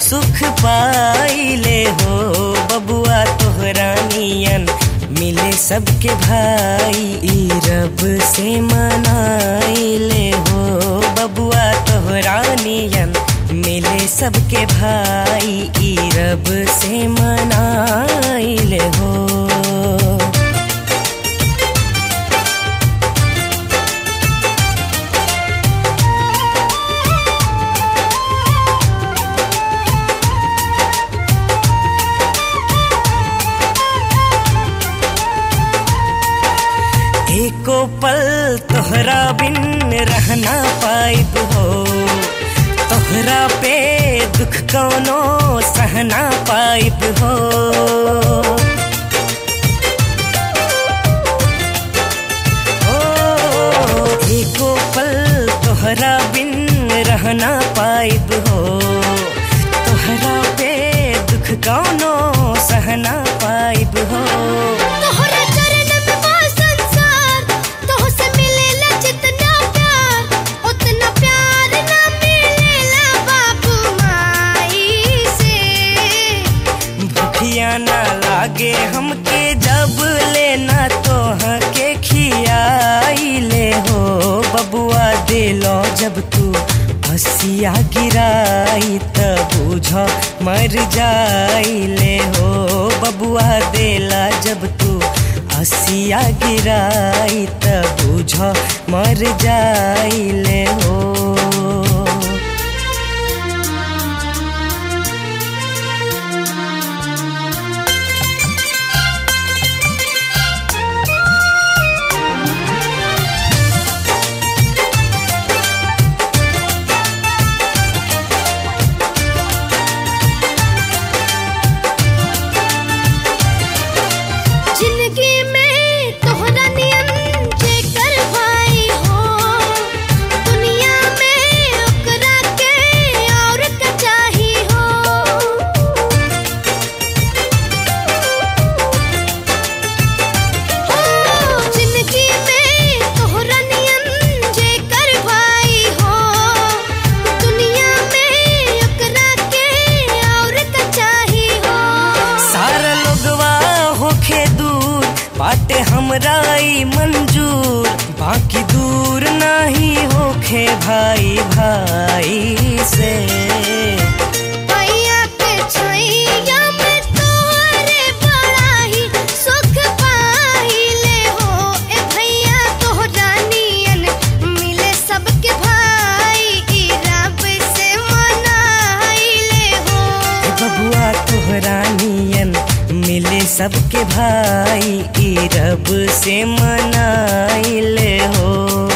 सुख पाइले हो बबुआ तोहरा नियन मिले सबके भाई ई रब से मनाइले हो बबुआ तोहरा नियन मिले सबके भाई ई रब से मनाइले हो एको पल तोहरा बिन रहना पाइब हो तोहरा पे दुख कौनो सहना पाइब हो ओ, एको पल तोहरा बिन रहना पाइब हो तोहरा पे दुख कौनो सहना पाइब हो तोहरा चरण में बा संसार तोह से मिलेला जितना प्यार उतना प्यार ना मिलेला बाबू माई से भूखिया ना लागे हमके जब लेना तोह के खियाइले हो बबुआ दिलो जब तू हसिया गिराई त बुझ मर जाइले हो बबुआ देला जब तू हसिया गिराई त बुझ मर जाइले हो जिंदगी में तोहरा नियन जेकर भाई हो दुनिया में ओकरा के और का चाही हो हो जिंदगी में तोहरा नियन जेकर भाई हो दुनिया में ओकरा के और का चाही हो सारा लोगवा होखे दूर बाटे हमरा ई मंजूर बाकी दूर नाही होखे भाई भाई से भैया के छैया में तोरे बड़ा ही सुख पाइले हो ए भैया तोहरा नियन मिले सबके भाई ई रब से मनाइले हो ए बबुआ तोहरा नियन मिले सबके भाई ई रब से मनाइले हो